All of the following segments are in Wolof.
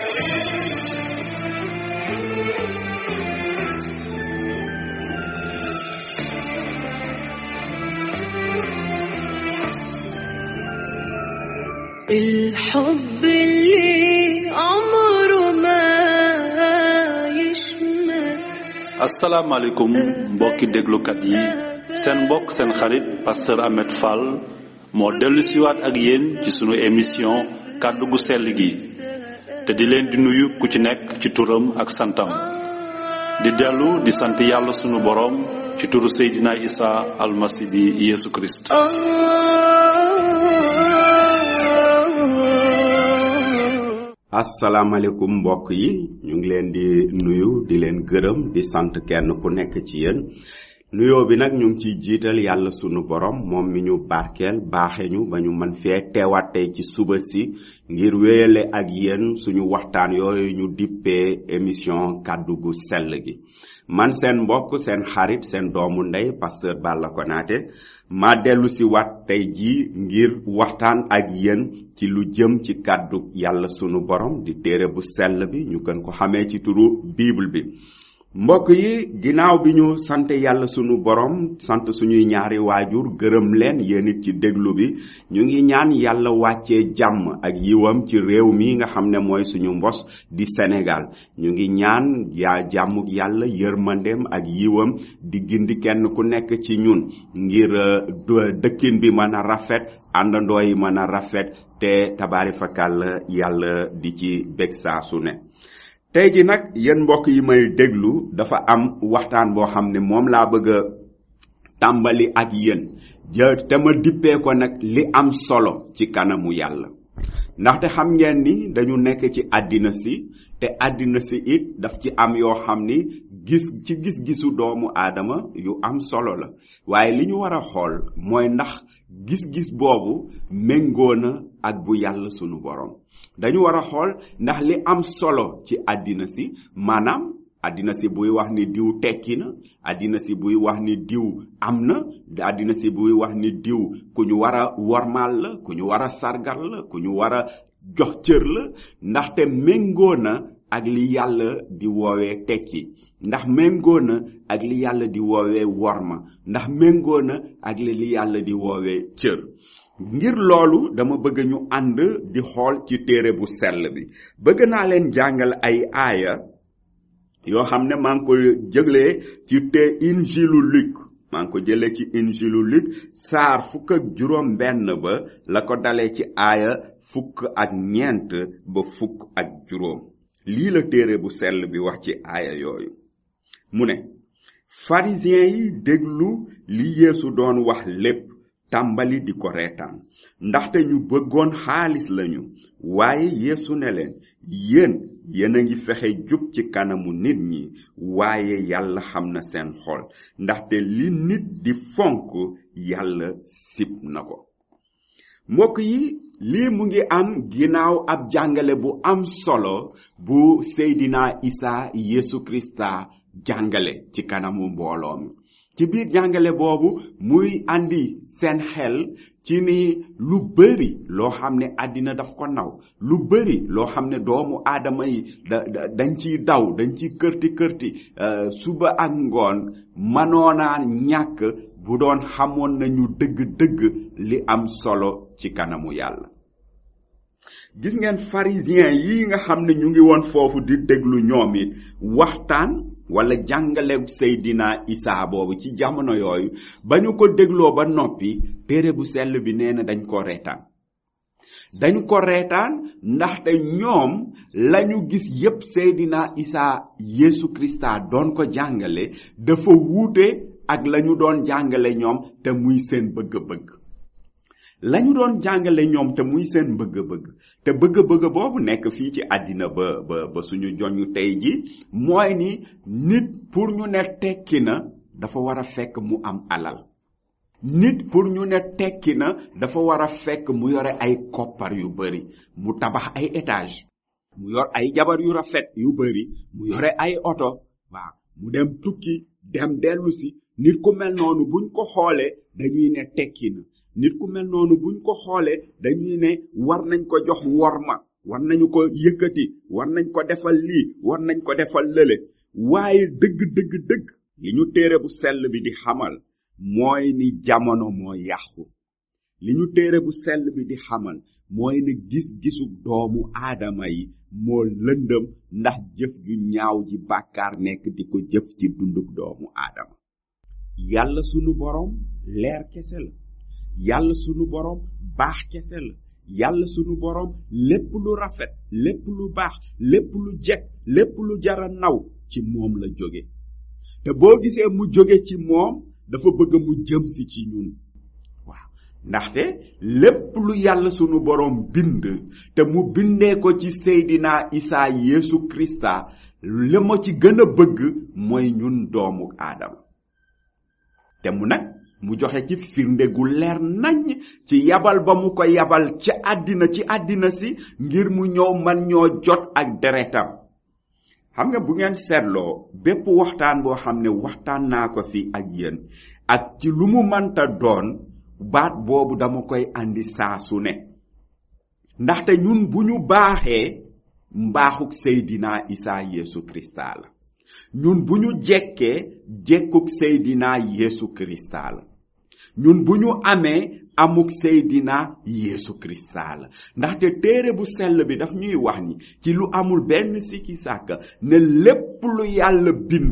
الحب اللي عمره ما يشمت asalaamaaleykum mbokki déglukat yi seen mbokk seen xarit pasteur Ahmed Fall moo dellu siwaat ak yéen ci sunu émission kàddu gu sell gi te di leen di nuyu ku ci nekk ci turam ak santam di dellu di sant yàlla sunu boroom ci turu Seydina Isa almasi bi Yeesu Kirist آه asalaamaaleykum mbokk yi ñu ngi leen di nuyu di leen gërëm di sant kenn ku nekk ci yéen nuyoo bi nag ñu ngi ciy jiital yàlla sunu borom moom mi ñu barkeel baaxe ñu ba ñu mën fee teewaat tey ci suba si ngir wéyale ak yéen suñu waxtaan yooyu ñu dippee émission kàddu gu sell gi man seen mbokk seen xarit seen doomu ndey pasteur Balla Konaté ma dellu si waat tey jii ngir waxtaan ak yéen ci lu jëm ci kàddu yàlla sunu borom di téere bu sell bi ñu gën ko xamee ci turu bible bi mbokk yi ginnaaw bi ñu sant yàlla sunu borom sant suñuy ñaari waajur gërëm leen yéen it ci déglu bi ñu ngi ñaan yàlla wàccee jàmm ak yiwam ci réew mi nga xam ne mooy suñu mbos di Sénégal ñu ngi ñaan yaa jàmm yàlla yërmandeem ak yiwam di gindi kenn ku nekk ci ñun ngir euh, du- dëkkin bi mën a rafet àndandoo yi mën a rafet te tabaari fakal yàlla di ci bég saa su ne tey ji nag yéen mbokk yi may déglu dafa am waxtaan boo xam ne moom laa bëgg a tàmbali ak yéen ja te ma dippee ko nag li am solo ci kanamu yàlla ndaxte xam ngeen ni dañu nekk ci àddina si te àddina si it daf ci am yoo xam ni gis ci gis-gisu doomu aadama yu am solo la waaye li ñu war a xool mooy ndax gis-gis boobu méngoo na ak bu yàlla sunu borom dañu war a xool ndax li am solo ci àddina si maanaam àddina si buy wax ni diw tekki na àddina si buy wax ni diw am na àddina si buy wax ni diw ku ñu war a wormaal la ku ñu war a sargal la ku ñu war a jox cër la ndaxte méngoo na ak li yàlla di woowee tekki ndax méngoo na ak li yàlla di woowee worma ndax méngoo na ak li li yàlla di woowee cër ngir loolu dama bëgg ñu ànd di xool ci téere bu sell bi bëgg naa leen jàngal ay aaya yoo xam ne maa ngi ko jëlee ci te injilu Luk maa ngi ko jëlee ci injilu Luk saar fukk ak juróom benn ba la ko dalee ci aaya fukk ak ñeent ba fukk ak juróom lii la téere bu sell bi wax ci aaya yooyu mu ne pharisiens yi déglu li yeesu doon wax lépp tàmbali di ko reetaan ndaxte ñu bëggoon xaalis lañu waaye yeesu ne leen yéen yéen a ngi fexe jub ci kanamu nit ñi waaye yàlla xam na seen xol ndaxte li nit di fonk yàlla sib na ko mbokk yi lii mu ngi am ginnaaw ab jàngale bu am solo bu seydina isa yeesu krista jàngale ci kanamu mbooloo mi ci biir jàngale boobu muy andi seen xel ci ni lu bëri loo xam ne àddina daf ko naw lu bëri loo xam ne doomu aadama yi da da- dañ ciy daw dañ ciy kërti kërti euh, suba ak ngoon manoonaa ñàkk bu doon xamoon nañu dëgg-dëgg li am solo ci kanamu yàlla gis ngeen pharisien yi nga xam ne ñu ngi woon foofu di déglu ñoom it waxtaan wala jàngale Seydina Isa boobu ci jamono yooyu ba ñu ko dégloo ba noppi téere bu sell bi nee na dañ ko reetaan dañ ko reetaan ndaxte ñoom lañu gis yépp Seydina Isa Yesu Krista doon ko jàngale dafa wuute ak lañu doon jàngale ñoom te muy seen bëgg-bëgg lañu doon jàngale ñoom te muy seen bëgg-bëgg te bëgg-bëgg boobu nekk fii ci àddina ba ba ba suñu joñu tey ji mooy ni nit pour ñu ne tekki na dafa war a fekk mu am alal nit pour ñu ne tekki na dafa war a fekk mu yore ay koppar yu bari mu tabax ay étage mu yor ay jabar yu rafet yu bari mu yore ay oto waaw mu dem tukki dem dellu si nit ku mel noonu buñ ko xoolee dañuy ne tekki na nit ku mel noonu buñ ko xoolee dañuy ne war nañ ko jox worma war nañu ko yëkkati war nañ ko defal lii war nañ ko defal lële waaye dëgg dëgg dëgg li ñu téere bu sell bi di xamal mooy ni jamono moo yàqu li ñu téere bu sell bi di xamal mooy ni gis-gisu doomu aadama yi moo lëndëm ndax jëf ju ñaaw ji bàkkaar nekk di ko jëf ci dunduk doomu aadama yàlla sunu boroom leer kese la yàlla sunu boroom baax kese la yàlla sunu boroom lépp lu rafet lépp lu baax lépp lu jekk lépp lu jara naw ci moom la jóge te boo gisee mu jóge ci moom dafa bëgg mu jëm si ci ñun waaw ndaxte lépp lu yàlla sunu boroom bind te mu bindee ko ci seydina isaa yeesu krista li ma ci gën a bëgg mooy ñun doomu aadama te mu nag mu joxe ci firnde gu leer nañ ci yabal ba mu ko yabal ci àddina ci àddina si ngir mu ñëw man ñoo jot ak deretam xam nga bu ngeen seetloo bépp waxtaan boo xam ne waxtaan naa ko fi ak yéen ak ci lu mu manta doon baat boobu dama koy andi saa su ne ndaxte ñun bu ñu baaxee mbaaxuk seydina isaa yeesu krista la ñun bu ñu jekkee jekkuk seydina yeesu krista la ñun bu ñu amee amuk seydina yeesu krista la ndaxte téere bu sell bi daf ñuy wax ni ci lu amul benn sikki sàkka ne lépp lu yàlla bind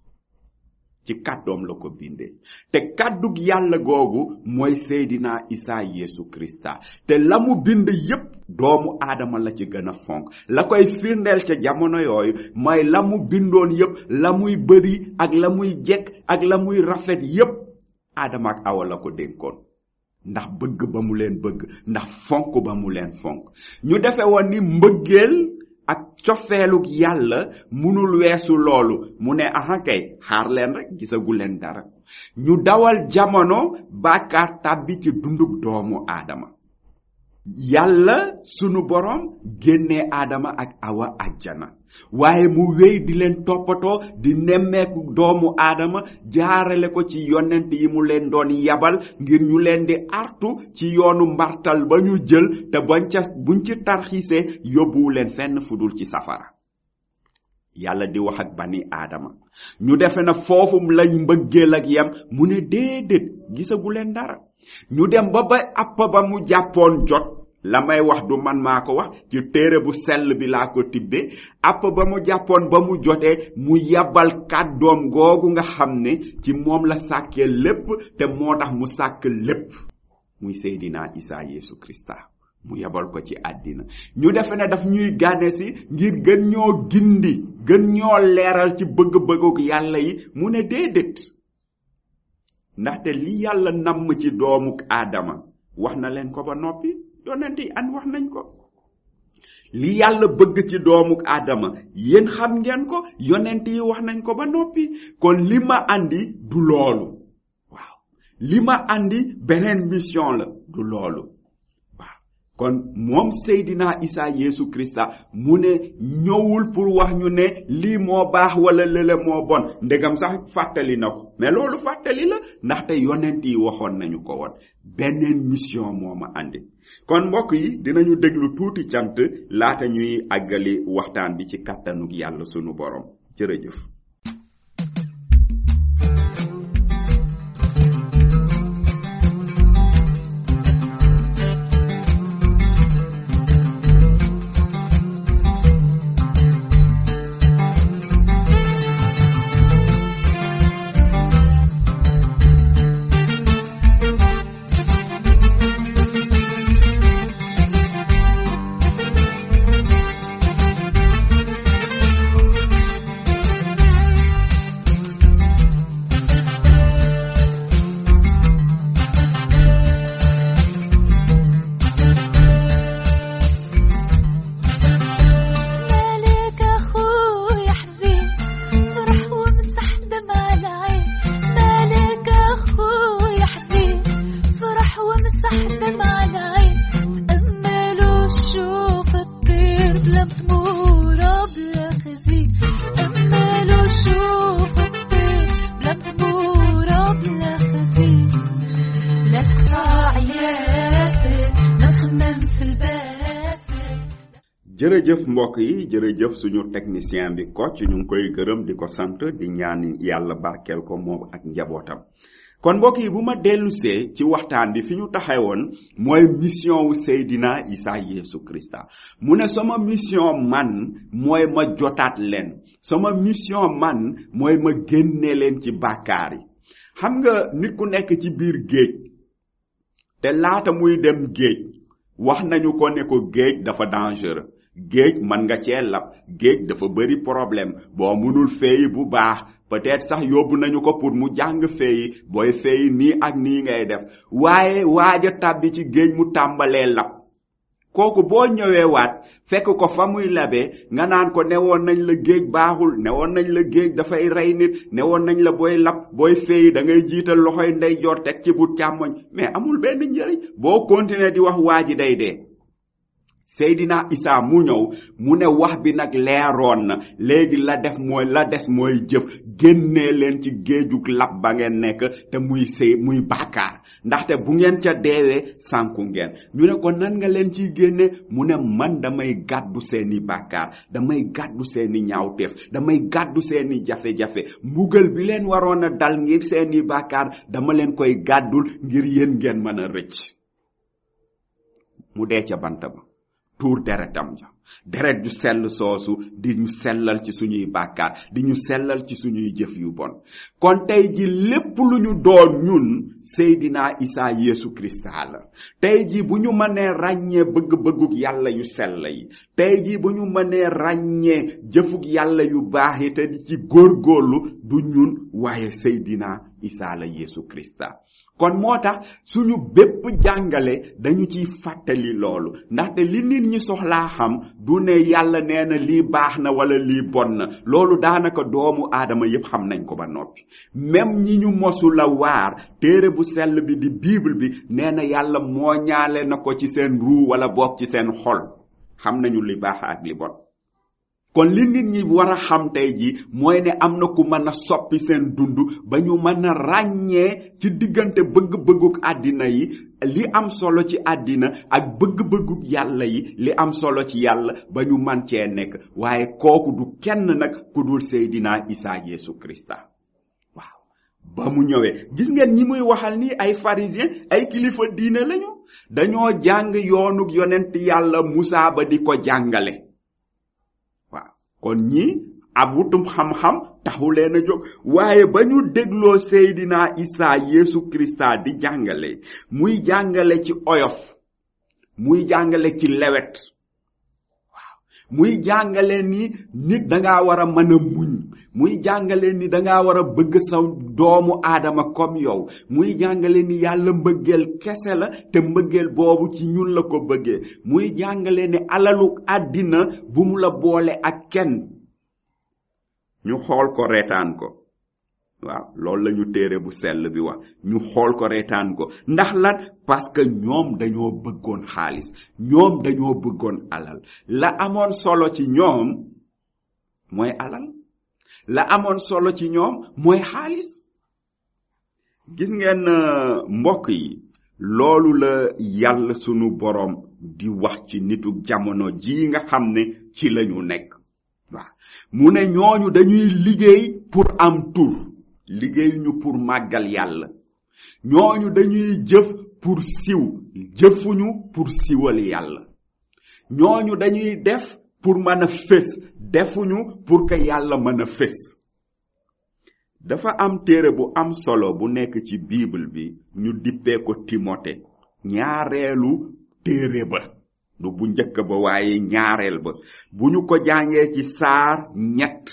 ci kàddoom la ko bindee te kàddug yàlla googu mooy seydina isaa yeesu krista te la mu bind yépp doomu aadama la ci gën a fonk la koy firndeel ca jamono yooyu mooy la mu bindoon yépp la muy bëri ak la muy jekk ak la muy rafet yépp aadama ak awa la ko dénkoon ndax bëgg ba mu leen bëgg ndax fonk ba mu leen fonk ñu defe woon ni mbëggeel ak cofeeluk yàlla munul weesu loolu mu ne aha kay xaar leen rek gisagu leen dara ñu dawal jamono bàkkaar tàbbi ci dunduk doomu aadama yàlla sunu borom génnee aadama ak awa ajjana waaye mu wéy di leen toppatoo di nemmeeku doomu aadama jaarale ko ci yonent yi mu leen doon yabal ngir ñu leen di artu ci yoonu mbartal ba ñu jël te bañ ca buñ ci tarxiisee yóbbuwu leen fenn fudul ci safara yàlla di wax ak bani aadama ñu defe na foofu lañ mbëggeel ak yem mu ne déedéet gisagu leen dara ñu dem ba ba app ba mu jàppoon jot la may wax du man maa ko wax ci téere bu sell bi laa ko tibbee app ba mu jàppoon ba mu jotee mu yabal kàddoom googu nga xam ne ci moom la sàkkee lépp te moo tax mu sàkk lépp muy seydina isaa yeesu krista mu yabal ko ci àddina ñu defe ne daf ñuy gànne si ngir gën ñoo gindi gën ñoo leeral ci bëgg-bëgguk yàlla yi mu ne déedéet ndaxte li yàlla namm ci doomuk aadama wax na leen ko ba noppi yonent yi an wax nañ ko li yàlla bëgg ci doomuk aadama yéen xam ngeen ko yonent yi wax nañ ko ba noppi kon li ma andi du loolu waaw li ma andi beneen mission la du loolu waaw kon moom seydina isa yeesu krista mu ne ñëwul pour wax ñu ne lii moo baax wala lële moo bon ndegam sax fàttali na ko mais loolu fàttali la ndaxte yonent yi waxoon nañu ko woon beneen mission moo ma andi kon mbokk yi dinañu déglu tuuti cant laata ñuy àggali waxtaan bi ci kàttanug yàlla sunu borom jërëjëf Thank jërëjëf mbokk yi jërëjëf suñu technicien bi Kocc ñu ngi koy gërëm di ko sant di ñaan yàlla barkeel ko moom ak njabootam kon mbokk yi bu ma dellusee ci waxtaan bi fi ñu taxawoon mooy mission wu Seydina Isa Yeesu Krista mu ne sama mission man mooy ma jotaat leen sama mission man mooy ma génne leen ci bàkkaar yi xam nga nit ku nekk ci biir géej te laata muy dem géej wax nañu ko ne ko géej dafa dangereux géej mën nga cee lab géej dafa bëri problème boo mënul feeyi bu baax peut-être sax yóbbu nañu ko pour mu jàng feeyi booy feeyi nii ak nii ngay def waaye waaja tàbbi ci géej mu tàmbalee lab kooku boo ñëwee waat fekk ko fa muy labee nga naan ko newoon nañ la géej baaxul newoon nañ la géej dafay rey nit newoon nañ la booy lab booy feeyi da ngay jiital loxoy ndeyjoor teg ci bu càmmoñ mais amul benn njëriñ boo continuer di wax waa ji day dee Seydina Isa mu ñëw mu ne wax bi nag leeroon na léegi la def mooy la des mooy jëf génnee leen ci géejug lab ba ngeen nekk te muy sëy muy bàkkaar ndaxte bu ngeen ca deewee sànku ngeen ñu ne ko nan nga leen ciy génne mu ne man damay gàddu seeni bàkkaar damay gàddu seeni ñaawteef damay gàddu seeni jafe-jafe mbugal bi leen waroon a dal ngir seeni bàkkaar dama leen koy gàddul ngir yéen ngeen mën a rëcc mu dee ca bant ba tuur deretam ja deret ju sell soosu di ñu sellal ci suñuy bàkkaar di ñu sellal ci suñuy jëf yu bon kon tey ji lépp lu ñu doon ñun Seydina Isa Yeesu Krista la tey ji bu ñu mënee ràññee bëgg-bëgguk yàlla yu sell yi tey ji bu ñu mënee ràññee jëfuk yàlla yu baax yi te di ci góorgóorlu du ñun waaye Seydina Isa la Yeesu Krista kon moo tax suñu bépp jàngale dañu ciy fàttali loolu ndaxte li nit ñi soxlaa xam du ne yàlla nee na lii baax na wala lii bon na loolu daanaka doomu aadama yépp xam nañ ko ba noppi même ñi ñu mosu la waar téere bu sell bi di bible bi nee na yàlla moo ñaale na ko ci seen ruu wala boog ci seen xol xam nañu li baax ak li bon kon li nit ñi war a xam tey ji mooy ne am na ku mën a soppi seen dund ba ñu mën a ràññee ci diggante bëgg-bëgguk àddina yi li am solo ci àddina ak bëgg-bëgguk yàlla yi li am solo ci yàlla ba ñu man cee nekk waaye kooku du kenn nag ku dul Seydina Isa Yeesu Krista waaw ba mu ñëwee gis ngeen ñi muy waxal ni ay pharisien ay kilifa diine lañu dañoo jàng yoonuk yonent yàlla Musaa ba di ko jàngale kon ñi ab wutum xam-xam taxu leen a jóg waaye ba ñu dégloo Seydina Isa Yeesu Krista di jàngale muy jàngale ci oyof muy jàngale ci lewet waaw muy jàngale ni nit danga war a mën a muñ muy jàngale ni danga war a bëgg sa doomu aadama comme yow muy jàngale ni yàlla mbëggeel kese la te mbëggeel boobu ci ñun la ko bëggee muy jàngale ni alalu àddina bu mu la boole ak kenn ñu xool ko reetaan ko waaw loolu la ñu téere bu sell bi wax ñu xool ko reetaan ko ndax lan parce que ñoom dañoo bëggoon xaalis ñoom dañoo bëggoon alal la amoon solo ci ñoom mooy alal la amoon solo ci ñoom mooy xaalis gis ngeen mbokk yi loolu la yàlla sunu boroom di wax ci nitu jamono ji nga xam ne ci lañu nekk waaw mu ne ñooñu dañuy liggéey pour am tur liggéey ñu pour màggal yàlla ñooñu dañuy jëf pour siw jëfuñu pour siwal yàlla ñooñu dañuy def pour mën a fés defuñu pour que yàlla mën a fés dafa am téere bu am solo bu nekk ci bible bi ñu dippee ko timote ñaareelu téere ba du bu njëkk ba waaye ñaareel ba bu ñu ko jàngee ci saar ñett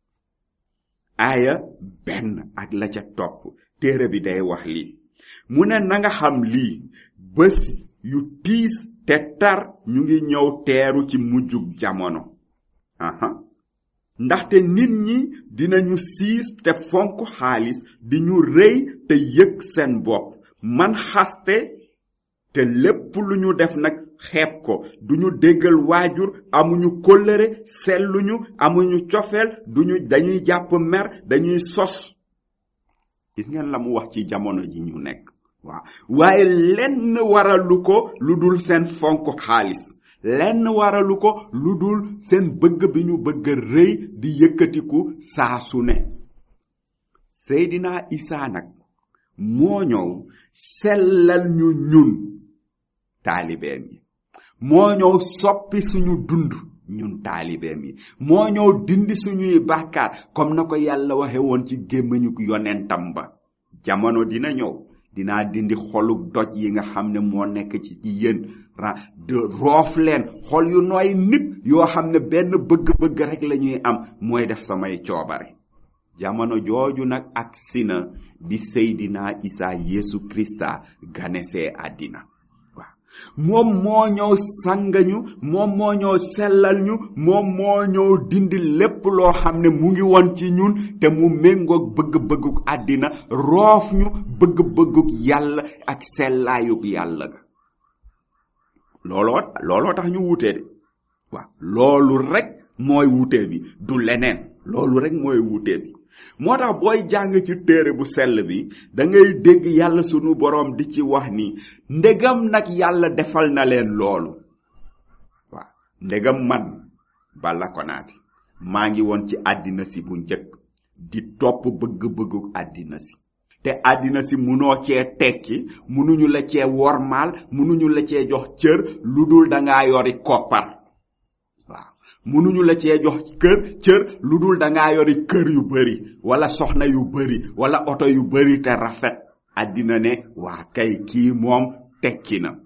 aaya benn ak la ca topp téere bi day wax lii mu ne na nga xam lii bés yu tiis te tar ñu ngi ñëw teeru ci mujjug jamono aha ndaxte nit ñi dinañu siis te fonk xaalis di ñu rëy te yëg seen bopp man xaste te lépp lu ñu def nag xeeb ko duñu déggal waajur amuñu kóllëre selluñu amuñu cofeel duñu dañuy jàpp mer dañuy sos gis ngeen la mu wax ci jamono ji ñu nekk waaw waaye lenn waralu ko lu dul seen fonk xaalis lenn waralu ko lu dul seen bëgg bi ñu bëgg a rëy di yëkkatiku saa su ne seydina isaa nag moo ñëw sellal ñu ñun taalibeem yi moo ñëw soppi suñu dund ñun taalibeem yi moo ñëw dindi suñuy bàkkaar comme na ko yàlla waxe woon ci gémmiñu yonentam ba jamono dina ñëw dinaa dindi xoluk doj yi nga xam ne moo nekk ci ci yéen ra roof leen xol yu nooy nit yoo xam ne benn bëgg-bëgg rek la ñuy am mooy def samay coobare jamono jooju nag ak sina bi seydina isa yesu krista ganesee àddina waaw moom moo ñëw sangañu moom moo ñëw sellal ñu moom moo ñëw dindi lépp loo xam ne mu ngi woon ci ñun te mu méngoog bëgg-bëgguk àddina roof ñu bëgg-bëgguk yàlla ak sellaayuk yàlla ga looloo looloo tax ñu wutee de waaw loolu rek mooy wutee bi du leneen loolu rek mooy wutee bi moo tax booy jàng ci téere bu sell bi da ngay dégg yàlla sunu boroom di ci wax ni ndegam nag yàlla defal na leen loolu waaw ndegam man bala konaati maa ngi woon ci àddina si bu njëkk di topp bëgg-bëggu àddina si te àddina si munoo cee tekki munuñu la cee wormaal munuñu la cee jox cër lu dul dangaa yori koppar waaw munuñu la cee jox kër cër lu dul dangaa yori kër yu bari wala soxna yu bari wala oto yu bari te rafet àddina ne waa kay kii moom tekki na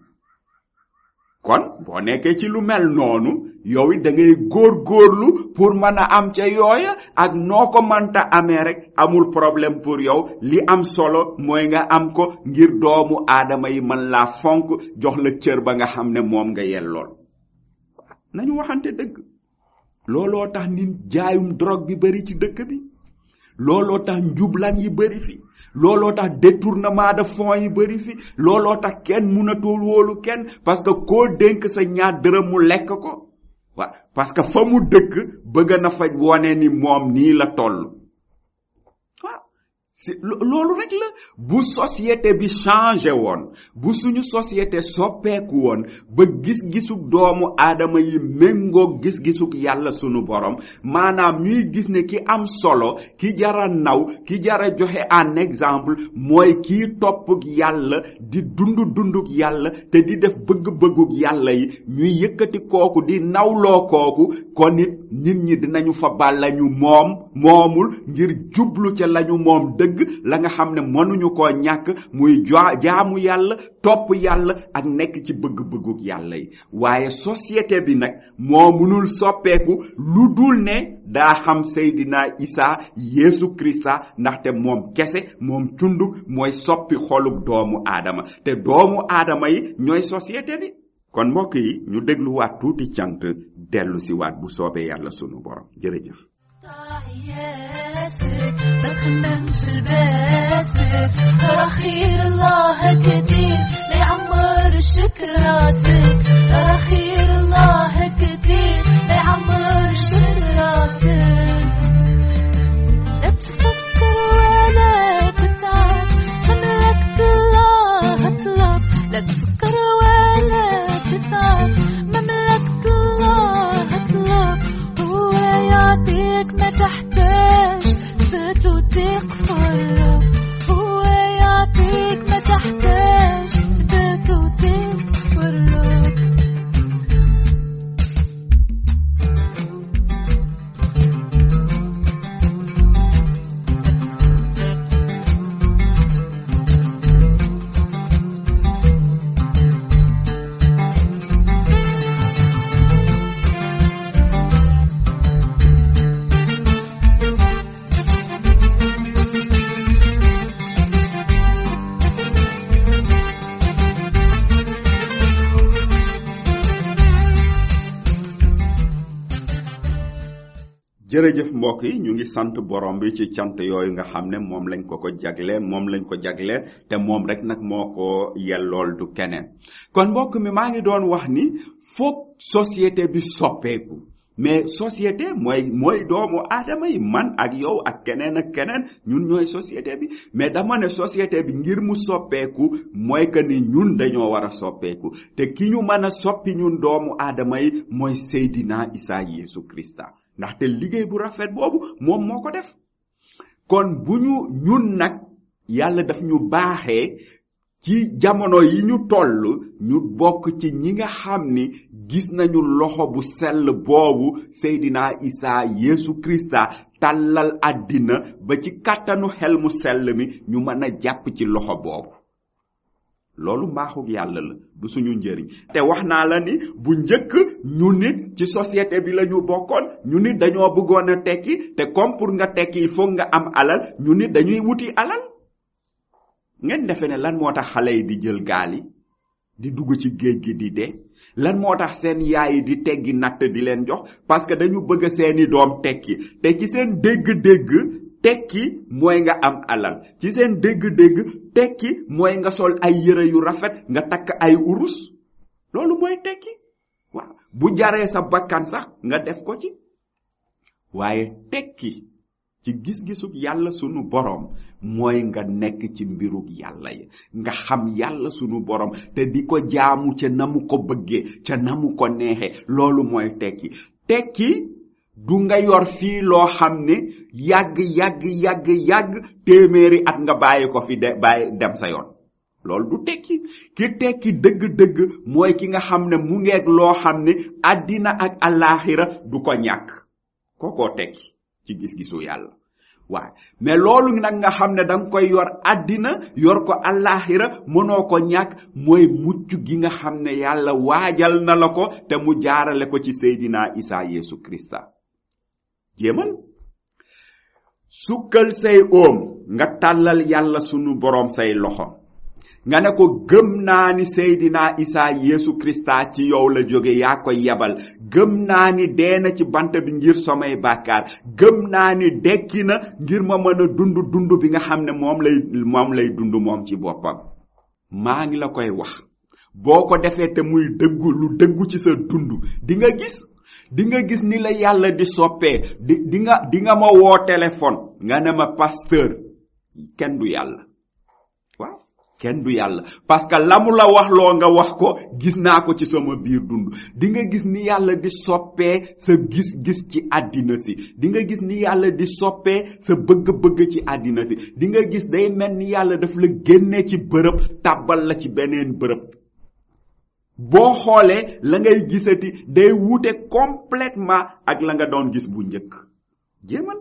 kon boo nekkee ci lu mel noonu yow it da ngay góor-góorlu pour mën a am ca yooya ak noo ko mënta amee rek amul problème pour yow li am solo mooy nga am ko ngir doomu aadama yi mën laa fonk jox la cër ba nga xam ne moom nga yellool nañu waxante dëgg looloo tax nit jaayum drogue bi bari ci dëkk bi looloo tax njublan yi bari fi looloo tax détournement de fonds yi bari fi looloo tax kenn mënatul wóolu kenn parce que koo dénk sa ñaar dërëm mu lekk ko waaw parce que fa mu dëkk bëgg na fa wone ni moom nii la toll waaw si loolu rek la bu société bi changé woon bu suñu société soppeeku woon ba gis-gisuk doomu aadama yi méngoog gis-gisuk yàlla sunu borom maanaam ñuy gis ne ki am solo ki jara naw ki jara joxe en exemple mooy kii toppuk yàlla di dund dunduk yàlla te di def bëgg-bëgguk yàlla yi ñuy yëkkati kooku di nawloo kooku kon it nit ñi dinañu fa bal lañu moom moomul ngir jublu ca lañu moom dëgg la nga xam ne mënuñu koo ñàkk muy jaamu yàlla topp yàlla ak nekk ci bëgg-bëgguk yàlla yi waaye société bi nag moo mënul soppeeku lu dul ne daa xam seydina isa yeesu krista ndaxte moom kese moom cundug mooy soppi xoluk doomu aadama te doomu aadama yi ñooy société bi kon mbokk yi ñu dégluwaat tuuti cant dellu si waat bu soobee yàlla sunu borom jërëjëf تعياتك بتخمم في الباسك أخير الله كتير ليعمر الشكر راسك أخير الله كتير ليعمر الشكر راسك لا تفكر ولا تتعب مملكة الله اطلب لا تفكر ولا تتعب مملكة الله اطلب هو يعطيك ما تحتاج ثبت وثق في الرب هو يعطيك ما تحتاج ثبت وثق في الرب jërëjëf mbokk yi ñu ngi sant borom bi ci cant yooyu nga xam ne moom lañ ko ko jagleel moom lañ ko jagleel te moom rek nag moo ko yellool du keneen kon mbokk mi maa ngi doon wax ni foog société bi soppeeku mais société mooy mooy doomu aadama yi man ak yow ak keneen ak keneen ñun ñooy société bi mais dama ne société bi ngir mu soppeeku mooy que ni ñun dañoo war a soppeeku te ki ñu mën a soppi ñun doomu aadama yi mooy Seydina Isa Yeesu Krista ndaxte liggéey bu rafet boobu moom moo ko def kon bu ñu ñun nag yàlla daf ñu baaxee ci jamono yi ñu toll ñu bokk ci ñi nga xam ni gis nañu loxo bu sell boobu Seydina Isa Yeesu Krista tàllal àddina ba ci kàttanu xel mu sell mi ñu mën a jàpp ci loxo boobu loolu mbaaxug yàlla la du suñu njëriñ te wax naa la ni bu njëkk ñu nit ci société bi la ñu bokkoon ñu nit dañoo bëggoon a tekki te comme pour nga tekki il faut nga am alal ñu nit dañuy wuti alal ngeen defe ne lan moo tax xale yi di jël gaal yi di dugg ci géej gi di dee lan moo tax seen yaay yi di teggi natt di leen jox parce que dañu bëgg seeni doom tekki te ci seen dégg-dégg tekki mooy nga am alal ci seen dégg-dégg tekki mooy nga sol ay yëre yu rafet nga takk ay urus loolu mooy tekki waaw bu jaree sa bakkan sax nga def ko ci waaye tekki ci gis-gisug yàlla sunu borom mooy nga nekk ci mbirug yàlla yi nga xam yàlla sunu borom te di ko jaamu ca na mu ko bëggee ca na mu ko neexee loolu mooy tekki tekki du nga yor fii loo xam ne yàgg yàgg yàgg yàgg téeméeri at nga bàyyi ko fi de bàyyi dem sa yoon loolu du tekki ki tekki dëgg-dëgg mooy ki nga xam ne mu ngeeg loo xam ne àddina ak alaxira du ko ñàkk kookoo tekki ci gis-gisu yàlla waaye mais loolu nag nga xam ne danga koy yor àddina yor ko alaxira mënoo ko ñàkk mooy mucc gi nga xam ne yàlla waajal na la ko te mu jaarale ko ci Seydina Isa Yeesu Krista jéemal sukkal say oom nga tàllal yàlla sunu boroom say loxo nga ne ko gëm naa ni Seydina Isa Yeesu Krista ci yow la jóge yaa ko yebal gëm naa ni dee na ci bant bi ngir samay bàkkaar gëm naa ni dekki na ngir ma mën a dund dund bi nga xam ne moom lay moom lay dund moom ci boppam maa ngi la koy wax boo ko defee te muy dëggu lu dëggu ci sa dund di nga gis di nga gis ni la yàlla di soppee di di nga di nga ma woo téléphone nga ne ma pasteur kenn du yàlla waaw kenn du yàlla parce que la mu la wax loo nga wax ko gis naa ko ci sama biir dund di nga gis ni yàlla di soppee sa gis-gis ci àddina si di nga gis ni yàlla di soppee sa bëgg-bëgg ci àddina si di nga gis day mel ni yàlla daf la génnee ci bërëb tàbbal la ci beneen bërëb boo xoolee la ngay gisati day wuute complètement ak la nga doon gis bu njëkk jéemal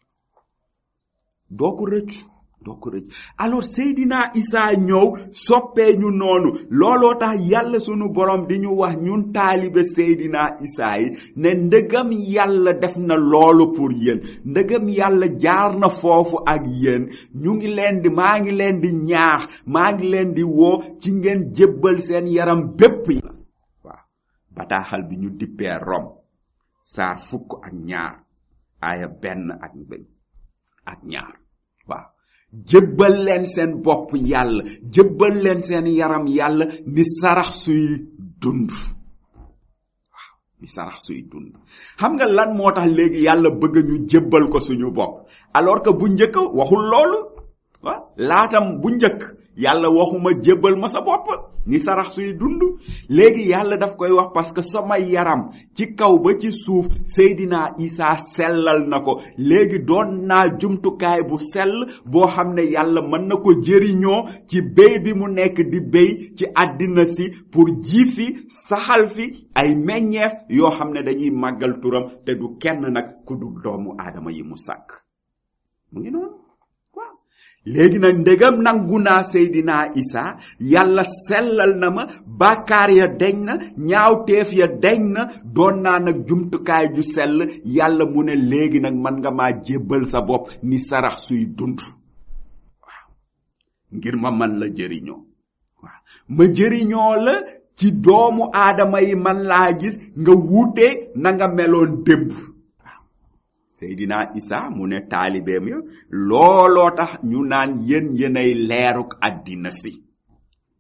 doo ko rëccu doo ko rëcc alors Seydina Isa ñëw soppee ñu noonu looloo tax yàlla sunu borom di ñu wax ñun taalibe Seydina Isa yi ne ndëgam yàlla def na loolu pour yéen ndëgam yàlla jaar na foofu ak yéen ñu ngi leen di maa ngi leen di ñaax maa ngi leen di woo ci ngeen jébbal seen yaram bépp yi waaw bataaxal bi ñu dippee Rom saar fukk ak ñaar aaya benn ak benn ak ñaar waaw jëbbal leen seen bopp yàlla jëbbal leen seen yaram yàlla ni sarax suy dund waaw ni sarax suy dund xam nga lan moo tax léegi yàlla bëgg ñu jëbbal ko suñu bopp alors que bu njëkk waxul loolu waaw laatam bu njëkk yàlla waxuma jébbal ma sa bopp ni sarax suy dund léegi yàlla daf koy wax parce que sama yaram ci kaw ba ci suuf Seydina Isa sellal na ko léegi doon naa jumtukaay bu sell boo xam ne yàlla mën na ko jëriñoo ci béy bi mu nekk di béy ci àddina si pour ji fi saxal fi ay meññeef yoo xam ne dañuy màggal turam te du kenn nag ku dul doomu aadama yi mu sàkk mu ngi noonu léegi nag ndegam nangu naa Seydina Isa yàlla sellal na ma bàkkaar ya deñ na ñaawteef ya deñ na doon naa nag jumtukaay ju sell yàlla mu ne léegi nag man nga maa jébbal sa bopp ni sarax suy dund waaw ngir ma man la jëriñoo waaw ma jëriñoo la ci doomu aadama yi man laa gis nga wuute na nga meloon démb Seydina Isa mu ne taalibeem ya looloo tax ñu naan yéen yéenay leeruk àddina si waaw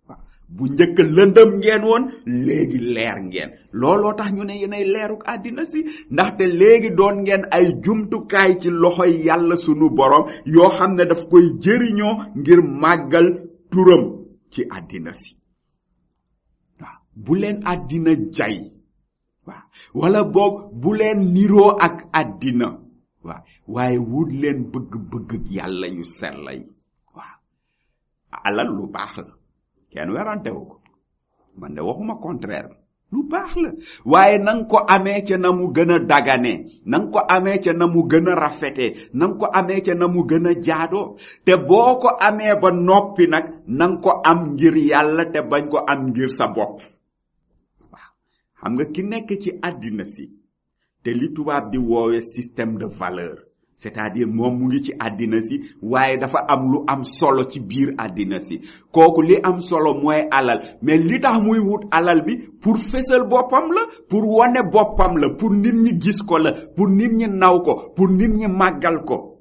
bu njëkk lëndëm ngeen woon léegi leer ngeen looloo tax ñu ne yéenay leeruk àddina si ndaxte léegi doon ngeen ay jumtukaay ci loxoy yàlla sunu borom yoo xam ne daf koy jëriñoo ngir màggal turam ci àddina si waaw bu leen àddina jay waaw wala boog bu leen niroo ak àddina waaw waaye wut leen bëgg-bëgg yàlla yu sell yi waaw alal lu baax la kenn werantewu ko man de waxuma contraire lu baax la waaye nang ko amee ca na mu gën a daganee nang ko amee ca na mu gën a rafetee nang ko amee ca na mu gën a jaadoo te boo ko amee ba noppi nag nang ko am ngir yàlla te bañ ko am ngir sa bopp waaw xam nga ki nekk ci àddina si te li tubaab di woowe système de valeur c'est-à-dire moom mu ngi ci àddina si waaye dafa am lu am solo ci biir àddina si kooku li am solo mooy alal mais li tax muy wut alal bi pour fésal boppam la pour wane boppam la pour nit ñi gis ko la pour nit ñi naw ko pour nit ñi màggal ko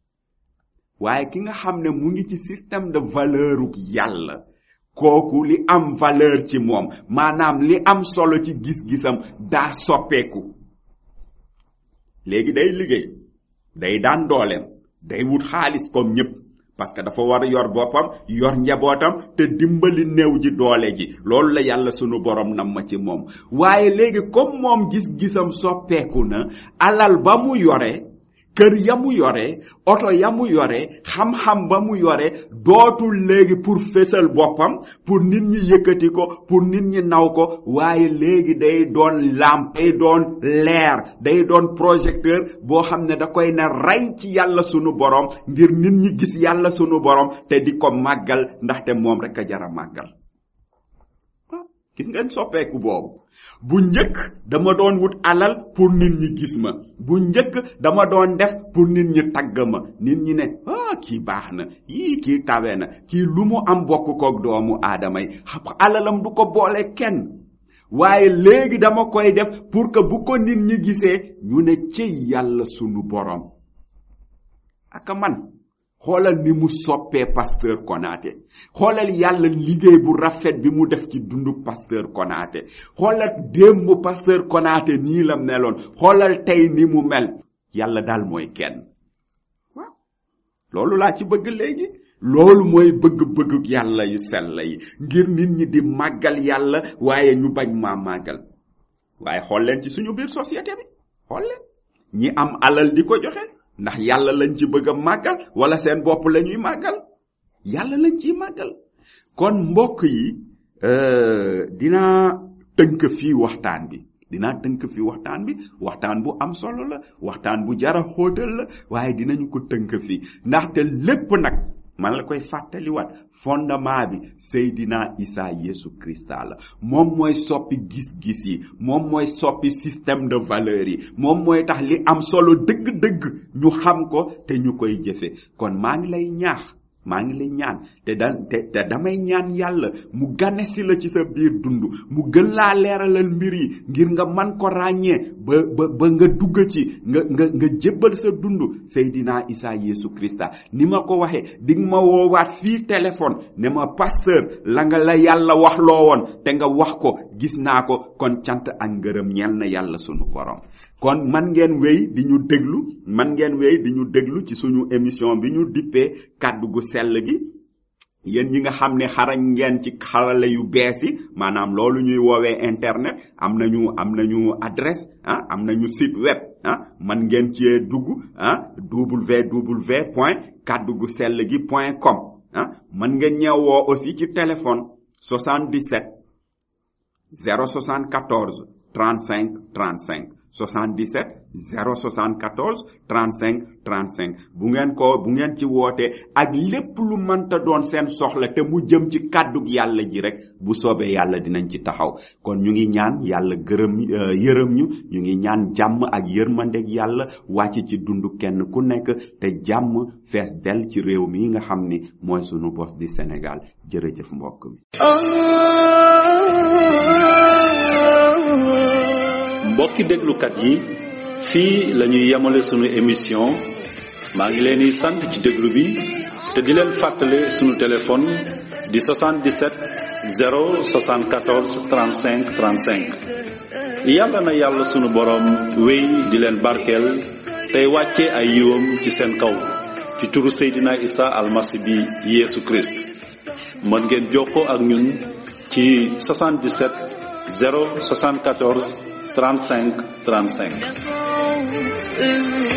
waaye ki nga xam ne mu ngi ci système de valeuruk yàlla kooku li am valeur ci moom maanaam li am solo ci gis-gisam daa soppeeku léegi day liggéey day daan dooleem day wut xaalis comme ñëpp parce que dafa war a yor boppam yor njabootam te dimbali néew ji doole ji loolu la yàlla sunu borom nam ma ci moom waaye léegi comme moom gis-gisam soppeeku na alal ba mu yore kër ya mu yore oto ya mu yore xam-xam ba mu yore dootul léegi pour fésal boppam pour nit ñi yëkkati ko pour nit ñi naw ko waaye léegi day doon lampe day doon leer day doon projecteur boo xam ne da koy ne rey ci yàlla sunu borom ngir nit ñi gis yàlla sunu borom te di ko màggal ndaxte moom rek a jara màggal gis ngeen soppeeku boobu bu njëkk dama doon wut alal pour nit ñi gis ma bu njëkk dama doon def pour nit ñi tagg ma nit ñi ne ah kii baax na yii kii tawe na kii lu mu am bokk koog doomu aadama yi alalam du ko boole kenn waaye léegi dama koy def pour que bu ko nit ñi gisee ñu ne cëy yàlla sunu borom aka man xoolal ni mu soppee pasteur Konaté xoolal yàlla liggéey bu rafet bi mu def ci dundu pasteur Konaté xoolal démb pasteur Konaté nii la meloon xoolal tey ni mu mel yàlla daal mooy kenn waaw loolu laa ci bëgg léegi loolu mooy bëgg-bëgg yàlla yu sell yi ngir nit ñi di màggal yàlla waaye ñu bañ maa màggal waaye xool leen ci suñu biir société bi xool leen ñi am alal di ko joxe ndax yàlla lañ ci bëgg a màggal wala seen bopp la ñuy màggal yàlla lañ ciy màggal kon mbokk yi dinaa tënk fii waxtaan bi dinaa tënk fii waxtaan bi waxtaan bu am solo la waxtaan bu jara xóotal la waaye dinañu ko tënk fii ndaxte lépp nag man la koy fàttaliwaat fondement bi Seydina Isa Yesu Krista la moom mooy soppi gis-gis yi moom mooy soppi système de valeur yi moom mooy tax li am solo dëgg-dëgg ñu xam ko te ñu koy jëfe kon maa ngi lay ñaax maa ngi lay ñaan te da te te damay ñaan yàlla mu gane si la ci sa biir dund mu gën laa leeralal mbir yi ngir nga man ko ràññee ba ba ba nga dugg ci nga nga nga jébbal sa dund Seydina Isa Yesu Krista ni ma ko waxee di nga ma woowaat fii téléphone ne ma pasteur la nga la yàlla wax loo woon te nga wax ko gis naa ko kon cant ak ngërëm ñel na yàlla sunu borom kon man ngeen wéy di ñu déglu man ngeen wéy di ñu déglu ci suñu émission bi ñu dippee kàddu gu sell gi yéen ñi nga xam ne xarañ ngeen ci xarale yu bees yi maanaam loolu ñuy woowee internet am nañu am nañu adresse ah am nañu site web ah man ngeen cee dugg ah www point kàddu gu sell gi point com ah man ngeen ñeewoo aussi ci téléphone 77 074 35 35 77 074 35 35 bu ngeen ko bu ngeen ci wootee ak lépp lu mënta doon seen soxla te mu jëm ci kàddug yàlla ji rek bu soobee yàlla dinañ ci taxaw kon ñu ngi ñaan yàlla gërëm yërëm ñu ñu ngi ñaan jàmm ak yërmandeg yàlla wàcc ci dund kenn ku nekk te jàmm fees del ci réew mi nga xam ni mooy sunu bos di Sénégal jërëjëf mbokk mi mbokki déglukat yi fii la ñuy yemale sunu émission maa ngi leen di sant ci déglu bi te di leen fàttale sunu téléphone di 77 074 35 35 yàlla na yàlla sunu borom wéy di leen barkeel tey wàcce ay yiwam ci seen kaw ci turu Seydina Isa almasi bi Yeesu Christ mën ngeen jokkoo ak ñun ci 77 074 35 35